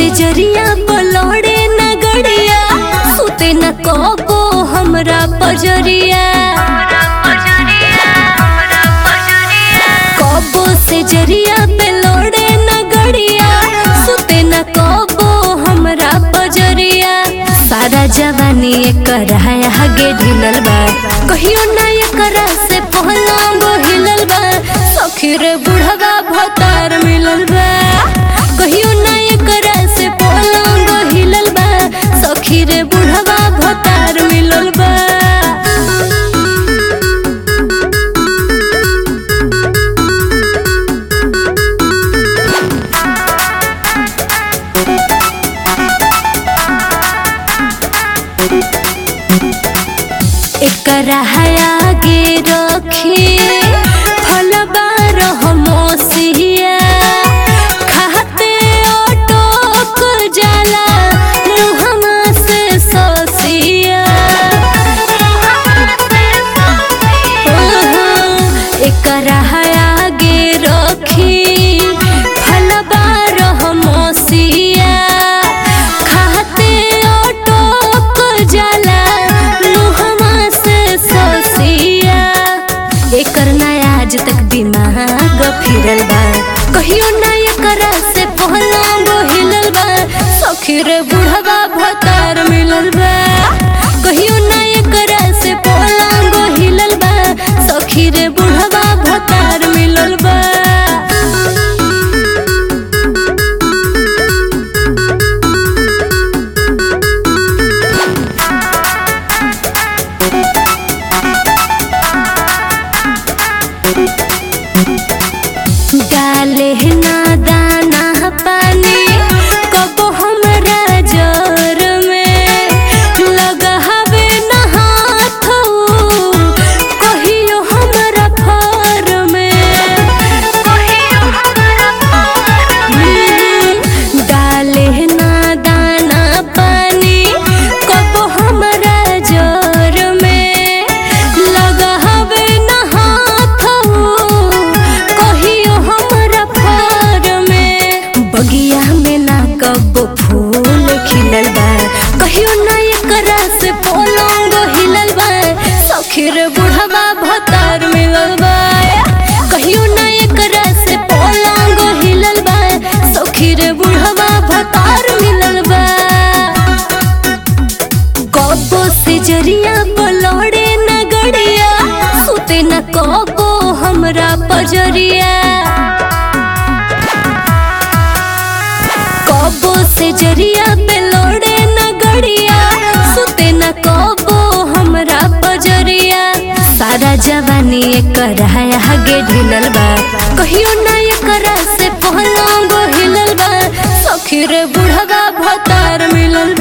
से जरिया पलौड़े न गड़िया सुते न कबो हमरा पजरिया कबो से जरिया पे लोड़े न गड़िया सुते न कबो हमरा पजरिया सारा जवानी एकर है हगे ढिलल बा कहियो ना एकरा से पहलंग हिलल बा सखी रे बुढ़वा भतार मिलल बा कहियो ना एकरा से पहलंग हिलल बा सखी रे बुढ़वा भतार मिलल बा एकरा आगे रखी फलबा रहमोसिया खाते अटक जाला मुहमा से ससिया एकरा आगे रखी फलबा रहमोसिया खाते अटक जाला मुहमा से ससिया एकर ना आज तक दिमाग फिरल बा कहियो ना एकरा से पहलंग हिलल बा सखी रे बुढ़वा भतार मिलल बा कहियो ना एकरा से पहलंग हिलल बा सखी रे बुढ़वा भतार मिलल बा डाले ना दाना पानी कब हमरा जर में लगावे ना हाथ कहियो हमरा फर में डाले ना दाना पानी कब हमरा जर में लगावे ना हाथ कहियो हमरा फर में बगिया में ना कब फूल खिलल बा कहियो ना एकरा से पलंग हिलल बा सखी रे बुढ़वा भतार मिलल बा कहियो ना एकरा से पलंग हिलल बा सखी रे बुढ़वा भतार मिलल बा कबो से जरिया पलौड़े न गड़िया सुते न कबो हमरा पजरिया कबो से जरिया पे लोड़े न गड़िया सुते न कबो हमरा पजरिया सारा जवानी एकर है हगे ढिलल बा कहियो ना एकरा से पहलंग हिलल बा सखी रे बुढ़वा भतार मिलल